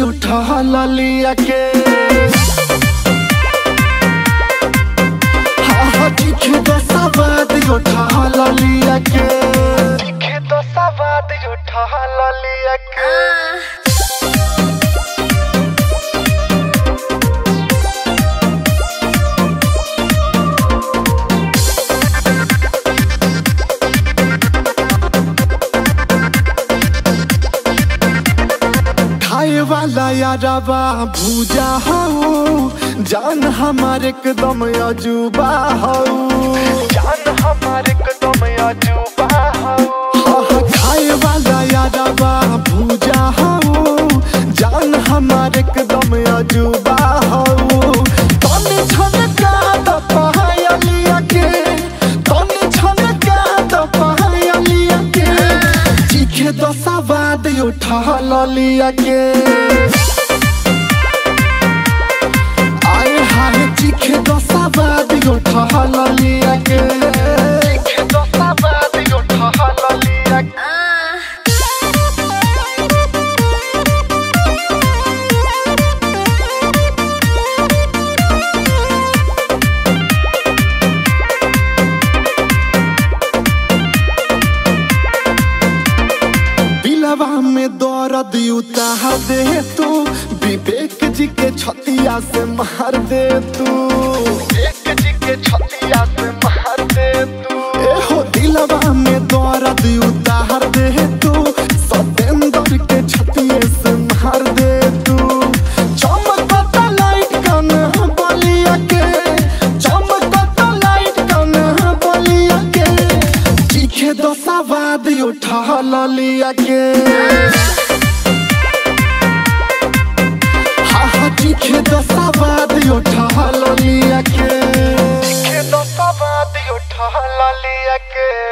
उठा लिया के हाँ हाँ चीखे तो सवाद उठा लिया के चीखे तो सवाद उठा लिया के खाए वाला यारबा भूजा हऊ जान हमार एकदम अजूबा हऊ जान हमार एकदम अजूबा हऊ खाए वाला यारबा भूजा हऊ जान हमार एकदम अजूबा हऊ तने छनका द पहायलिया के तने छनका द पहायलिया के चीखे तो सवाद उठा लिया के आए हाय चीखे तो सवाद उठा लिया के चीखे तो सवाद उठा लिया के दिलवा में दर्द उताह दे तू विवेक जी के छतिया से मार दे तू विवेक जी के छतिया से मार दे तू ए हो दिलवा में दर्द उतार दे तू सतेंद्र के छतिए से मार दे तू चमकता लाइट कन बलिया के चमकता लाइट कन बलिया के चीखे दो सवाद उठा लिया के हाँ हाँ चीखे दो सवाद उठा लिया के चीखे दो सवाद उठा लिया के